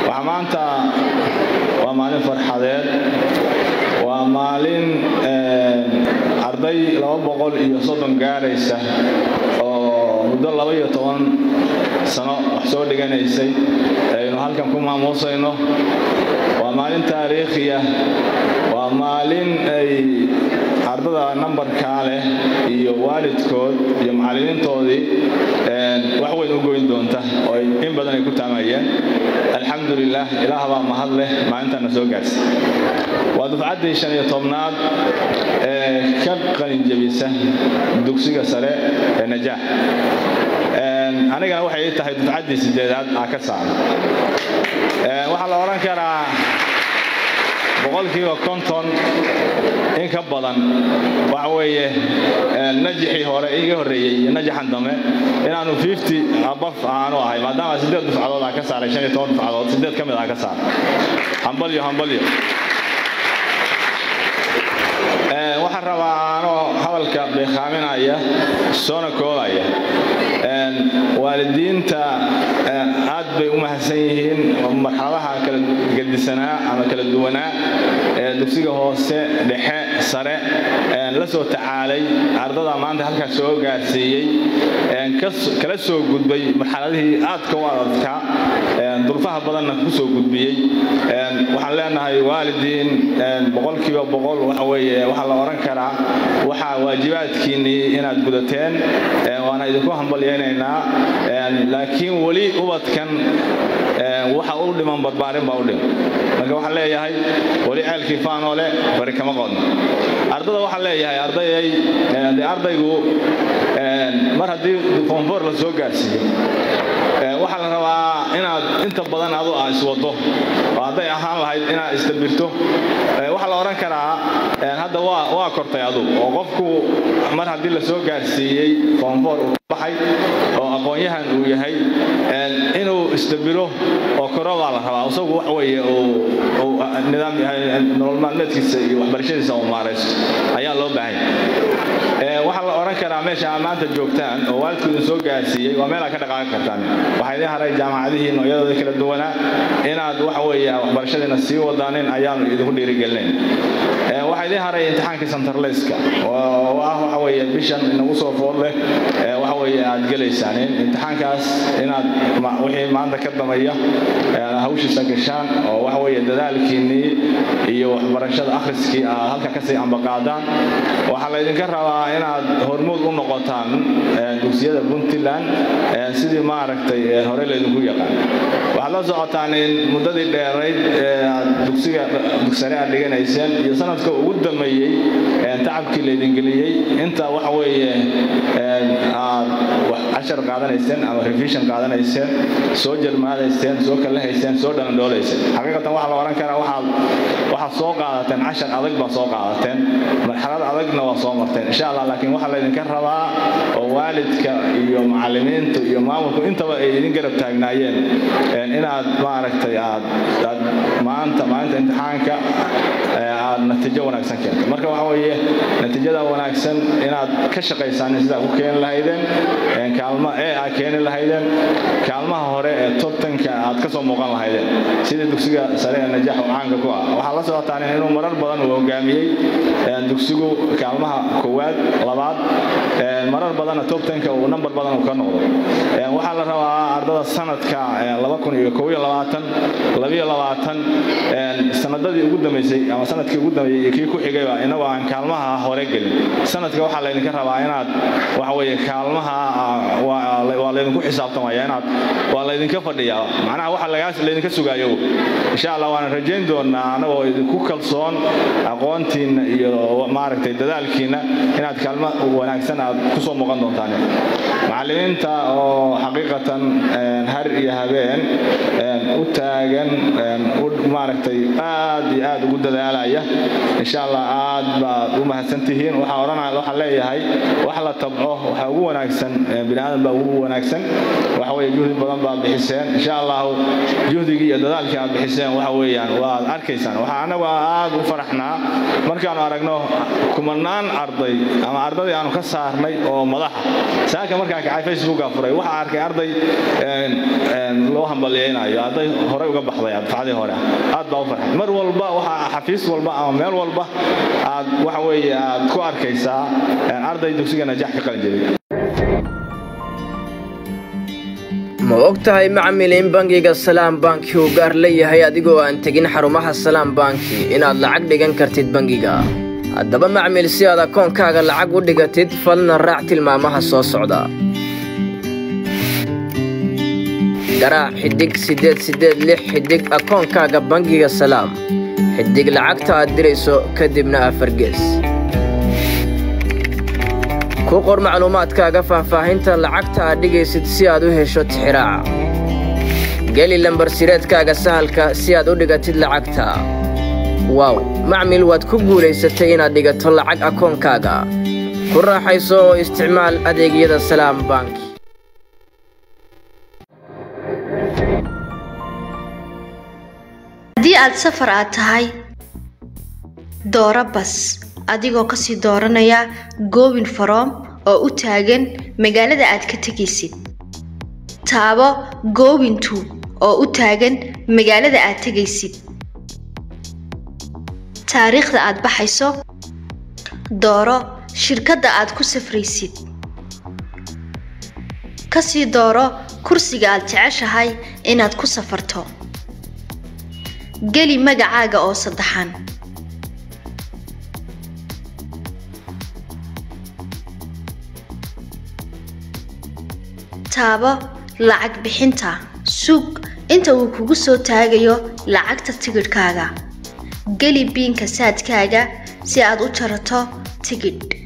waxaa maanta waa maalin farxadeed waa maalin arday laba boqol iyo soddon gaaraysa oo muddo laba iyo toban sano wax soo dhiganaysay aynu halkan ku maamuusayno waa maalin taariikhiya waa maalin ay ardada nambarkaa leh iyo waalidkood iyo macallimiintoodii wax weyn u goyn doonta oo ay in badan ay ku taamayeen alxamdulilah ilaah baa mahad leh maalintaana soo gaarsa waa dufcaddii shan iyo tobnaad ee ka qalinjebisa dugsiga sare ee najaax anigana waxay ii tahay dufcaddii sideedaad aa ka saaran waxaa la odhan karaa boqolkiiba konton in ka badan waxa weeye najixii hore iga horreeyey iyo najaxan dambe inaanu fifty abaf aanu ahay maadaama siddeed dufcadood aa ka saaray shan iyo toban dufcadood siddeed ka mid aa ka saaray hambalyo hambalyo waxaan rabaa anoo hadalka beekaaminaya soona koolaya waalidiinta aad bay u mahadsan yihiin marxaladaha kala gedisanaa ama kala duwanaa ee dugsiga hoose dhexe sare la soo tacaalay ardada maanta halkaas soo gaarsiiyey kala soo gudbay marxaladihii aadka u adadkaa durfaha badanna ku soo gudbiyey waxaan leenahay waalidiin boqolkiiba boqol waxa weeye waxaa la odhan karaa waxaa waajibaadkiinnii inaad gudateen waana idinku hambalyaynaynaa laakiin weli ubadkan waxa u dhiman barbaarin baa u dhiman marka waxaan leeyahay weli ceelkii faanoole bari kama qodno ardada waxaan leeyahay ardayay de ardaygu mar haddii foonfoor la soo gaarsiiyo waxaa la rabaa inaad inta badan adu a iswado oo hadday ahaan lahayd inaad isdabirto waxaa la odhan karaa hadda waa kortay adu oo qofku mar haddii la soo gaarsiiyey foonfoor uu baxay oo aqoon-yahan uu yahay inuu isdabiro oo koro baa la rabaa isagu wax weeye nidaam nolol maalmeedkiisa iyo waxbarashadiisa uu maaraysto ayaa loo baahanya waxaa la odhan karaa meesha aad maanta joogtaan oo waalidku idin soo gaarsiiyey waa meel aad ka dhaqaaqi kartaan waxaa idin haray jaamacadihii noocyadooda kala duwanaa inaad waxa weeye waxbarashadiina sii wadaanin ayaanu idinku dhiirigelinayn waxaa idin haray imtixaankii santarleyska oo ah waxa weeye bishan inagu soo food leh waxa weeye aad gelaysaan imtixaankaas inaad wixii maanta ka dambeeya hawshiisa gashaan oo waxa weeye dadaalkiinnii iyo waxbarashada akhriskii aad halka kasii ambaqaadaan waxaa laydinka rabaa inaad hormuud u noqotaan dugsiyada puntland sidii maaragtay hore laydinku yaqaan waxaad la socotaan in muddadii dheerayd aad dugsiga dugsare aad dhiganayseen iyo sanadka ugu dambeeyey tacabkii laydingeliyey inta waxa weeye aad cashar qaadanayseen ama revision qaadanayseen soo jarmaadayseen soo kalahayseen soo dhandhoolayseen xaqiiqatan waxaa la odhan karaa waxaad waxaad soo qaadateen cashar adag baa soo qaadateen marxalad adagna waa soo marteen insha allah laakiin waxaa laydinka rabaa oo waalidka iyo macallimiintu iyo maamulku intaba ay idin garab taagnaayeen inaad maaragtay aad aad maanta maalinta imtixaanka aad natiijo wanaagsan keento marka waxa weeye natiijada wanaagsan inaad ka shaqaysaan sidaa ku keeni lahaydeen kaalma ee aad keeni lahaydeen kaalmaha hore ee tobtanka aad ka soo muuqan lahaydeen sidii dugsiga sare ee najaax oo caanka ku ah waxaa la socotaan inuu marar badan uu hogaamiyey dugsigu kaalmaha koowaad labaad marar badanna tobtanka uu nambar badan uu ka noqdo waxaa la rabaa ardada sanadka sanadadii ugu dambeysay ama sanadkii ugu dambeeyey kii ku xigayba inagoo aan kaalmaha hore gelin sanadka waxaa laydinka rabaa inaad waxa weeye kaalmaha waa laydinku xisaabtamaya inaad waa laydinka fadhiyaa macnaha waxa lagaas laydinka sugaayo insha allah waana rajayn doonaa anagoo idinku kalsoon aqoontiinna iyo maaragtay dadaalkiinna inaad kaalmo wanaagsan aad ku soo muuqan doontaan macallimiinta oo xaqiiqatan har iyo habeen u taagan maaragtay aad iyo aad ugu dadaalaya insha allah aad baad u mahadsantihiin waxaa odhanaya waxaan leeyahay wax la tabco waxaa ugu wanaagsan bini aadan baa ugu wanaagsan waxa weeye juhdi badan baad bixiseen insha allahu juhdigii iyo dadaalkii aad bixiseen waxa weeyaan waad arkaysaan waxaa anagu aad u faraxnaa markaanu aragno kumanaan arday ama ardadii aanu ka saarnay oo madaxa saaka markaan kacay facebooka furay waxaa arkay arday loo hambalyaynayo arday horey uga baxday dafcadii hore aad baa u farxay mar walba waxaa xafiis walba ama meel walba aad waxa weeye aad ku arkaysaa arday dugsiga najax ka qalin jebiyay ma og tahay macmil in bangiga salaam banki uu gaar leeyahay adigoo aan tegin xarumaha salaam banki inaad lacag dhigan kartid bangiga haddaba macmil si aad akoonkaaga lacag u dhigatid falna raac tilmaamaha soo socda garaac xidhig siddeed siddeed lix xidhig akoonkaaga bangiga salaam xidhig lacagta aad dirayso kadibna afargees ku qor macluumaadkaaga faahfaahinta lacagta aad dhigaysid si aad u hesho tixiraaca geli lambarsireedkaaga sahalka si aad u dhigatid lacagta waaw macmil waad ku guulaysatay inaad dhigato lacag akoonkaaga ku raaxayso oo isticmaal adeegyada salaam banki haddii aad safar aad tahay dooro bas adigoo kasii dooranaya goobin faroom oo u taagan magaalada aad ka tegaysid taabo goobintu oo u taagan magaalada aad tegaysid taariikhda aad baxayso dooro shirkadda aad ku safraysid kasii dooro kursiga aad jeceshahay inaad ku safarto geli magacaaga oo saddexan taabo lacag bixinta sug inta uu kugu soo taagayo lacagta tigidhkaaga geli biinka saadkaaga si aad u jarato tigidh